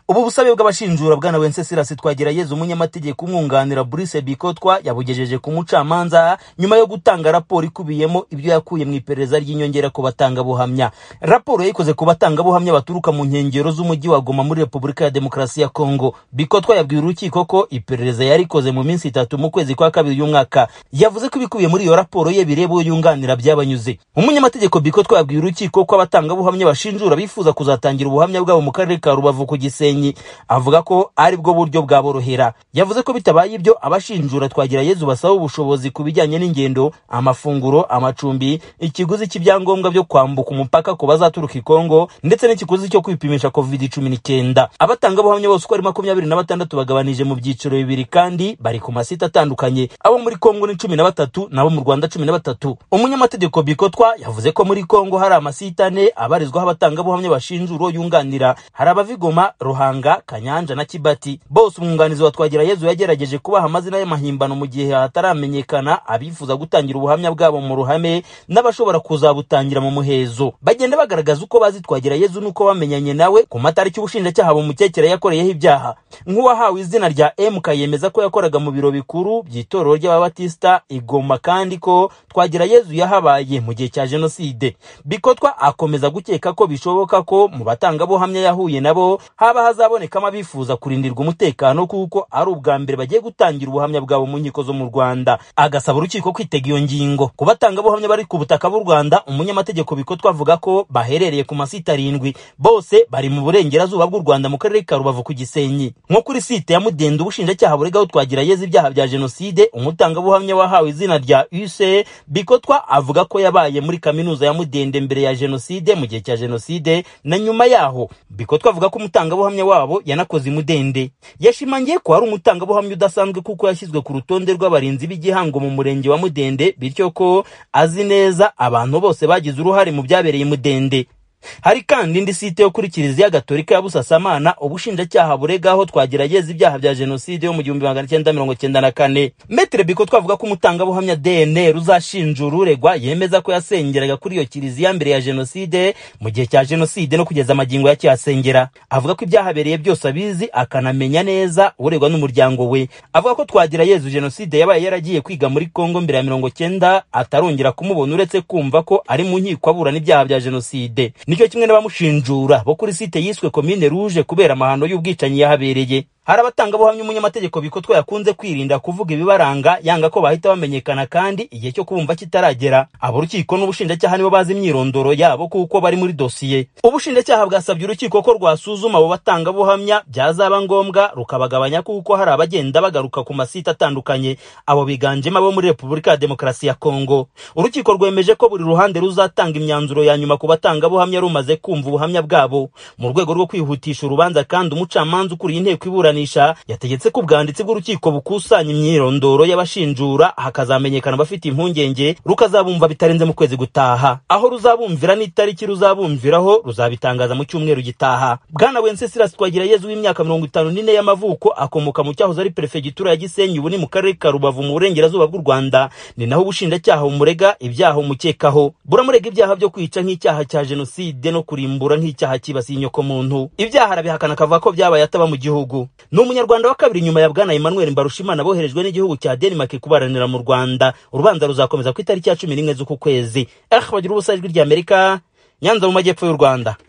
ubu busabe bw'abashinjura bwana wenceslas twagirayezu umunyamategeko umwunganira brice bikotwa yabugejeje ku mucamanza nyuma yo gutanga raporo ikubiyemo ibyo yakuye mu iperereza ry'inyongera ku batangabuhamya raporo yayikoze ku batangabuhamya baturuka mu nkengero z'umujyi wa goma muri repubulika ya demokarasi ya kongo bikotwa yabwiye urukiko ko iperereza yarikoze mu minsi itatu mu kwezi kwa kabiri y'umwaka yavuze ko ibikubiye muri iyo raporo ye bireba uwo yunganira byabanyuze umunyamategeko bikotwa yabwiye urukiko ko abatangabuhamya bashinjura bifuza kuzatangira ubuhamya bwabo mu karere ka rubavu ku gisenyi avuga ko ari bwo buryo bwaborohera yavuze ko bitabaye ibyo abashinjura twagira yezu basaba ubushobozi ku bijyanye n'ingendo amafunguro amacumbi ikiguzi cy'ibyangombwa byo kwambuka umupaka ku bazaturuka i kongo ndetse n'ikiguzi cyo kwipimisha covid cumi n'icyenda abatangabuhamya bose uko ari makumyabiri na batandatu bagabanije mu byiciro bibiri kandi bari ku masite atandukanye abo muri kongo ni cumi na batatu n'abo mu rwanda cumi na batatu umunyamategeko bikotwa yavuze ko muri kongo hari amasite ane abarizwaho abatangabuhamya bashinjura uwo yunganira hari abavigoma ruhanga kanyanja na kibati bose umwunganizi wa twagira yezu yagerageje kubaha amazina y'amahimbano mu gihe hataramenyekana abifuza gutangira ubuhamya bwabo mu ruhame n'abashobora kuzabutangira mu muhezo bagenda bagaragaza uko bazi twagira yezu n'uko bamenyanye nawe ku matariki ubushinjacyaha bumukekera yakoreyeho ibyaha nk'uwahawe izina rya mk yemeza ko yakoraga mu biro bikuru by'itorero ry'ababatisita igoma kandi ko twagira yezu yahabaye mu gihe cya jenoside bikotwa akomeza gukeka ko bishoboka ko mu batangabuhamya yahuye nabo haba hazabonekamo abifuza kurindirwa umutekano kuko ari ubwa mbere bagiye gutangira ubuhamya bwabo mu nkiko zo mu rwanda agasaba urukiko kwitega iyo ngingo ku batangabuhamya bari ku butaka bw'u rwanda umunyamategeko bikotwa avuga ko baherereye ku masite arindwi bose bari mu burengerazuba bw'u rwanda mu karere ka rubavu ku gisenyi nko kuri site ya mudende ubushinjacyaha buregaho twagira yeze ibyaha bya jenoside umutangabuhamya wahawe izina rya use bikotwa avuga ko yabaye muri kaminuza ya mudende mbere ya jenoside mu gihe cya jenoside na nyuma yaho bikotwa avuga ko umutangabuhamya wabo yanakoze imudende yashimangiye ko hari umutangabuhamya udasanzwe kuko yashyizwe ku rutonde rw'abarinzi b'igihango mu murenge wa mudende bityo ko azi neza abantu bose bagize uruhare mu byabereye mudende hari kandi indi site yo kuri kiliziya gatolika ya busasamana ubushinjacyaha buregaho twagerageza ibyaha bya jenoside yo mu gihumbi magana cyenda mirongo cyenda na kane metere biko twavuga ko umutangabuhamya dnr uzashinjura uregwa yemeza ko yasengeraga kuri iyo kiliziya mbere ya jenoside mu gihe cya jenoside no kugeza amagingo yacyihasengera avuga ko ibyahabereye byose abizi akanamenya neza uregwa n'umuryango we avuga ko twagira yezu jenoside yabaye yaragiye kwiga muri kongo mbere ya mirongo cyenda atarongera kumubona uretse kumva ko ari mu nkiko aburana ibyaha bya jenoside nicyo kimwe n'abamushinjura bo kuri site yiswe komine ruje kubera amahano y'ubwicanyi yahabereye hari abatangabuhamya umunyamategeko bikotwa yakunze kwirinda kuvuga ibibaranga yanga ko bahita bamenyekana kandi igihe cyo kubumva kitaragera abarukiko n'ubushinjacyaha nibo bazi imyirondoro yabo kuko bari muri dosiye ubushinjacyaha bwasabye urukiko ko rwasuzuma abo batangabuhamya byazaba ngombwa rukabagabanya kuko hari abagenda bagaruka ku masite atandukanye abo biganjemo abo muri repubulika ya demokarasi ya kongo urukiko rwemeje ko buri ruhande ruzatanga imyanzuro ya nyuma ku batangabuhamya rumaze kumva ubuhamya bwabo mu rwego rwo kwihutisha urubanza kandi umucamanza ukuriye inteko ibura yategetse ko ubwanditsi bw'urukiko bukusanya imyirondoro y'abashinjura hakazamenyekana abafite impungenge rukazabumva bitarenze mu kwezi gutaha aho ruzabumvira n'itariki ruzabumviraho ruzabitangaza mu cyumweru gitaha bwana wenceslas twagirayezu w'imyaka mirongo itanu n'ine y'amavuko akomoka mu cyahoze ari perefegitura ya gisenyi ubu ni mu karere ka rubavu mu burengerazuba bw'u rwanda ni naho ubushinjacyaha bumurega ibyaha umukekaho buramurega ibyaha byo kwica nk'icyaha cya jenoside no kurimbura nk'icyaha cyibasiye inyokomuntu ibyaha arabihakana akavuga ko byabaye ataba mu gihugu ni umunyarwanda wa kabiri nyuma ya bwana emmanuel mbarushimana boherejwe n'igihugu cya denmark kubaranira mu rwanda urubanza ruzakomeza ku itariki ya cumi n'imwe z'uku kwezi eh bagira ubusajwi ry'amerika nyanza mu majyepfo y'u rwanda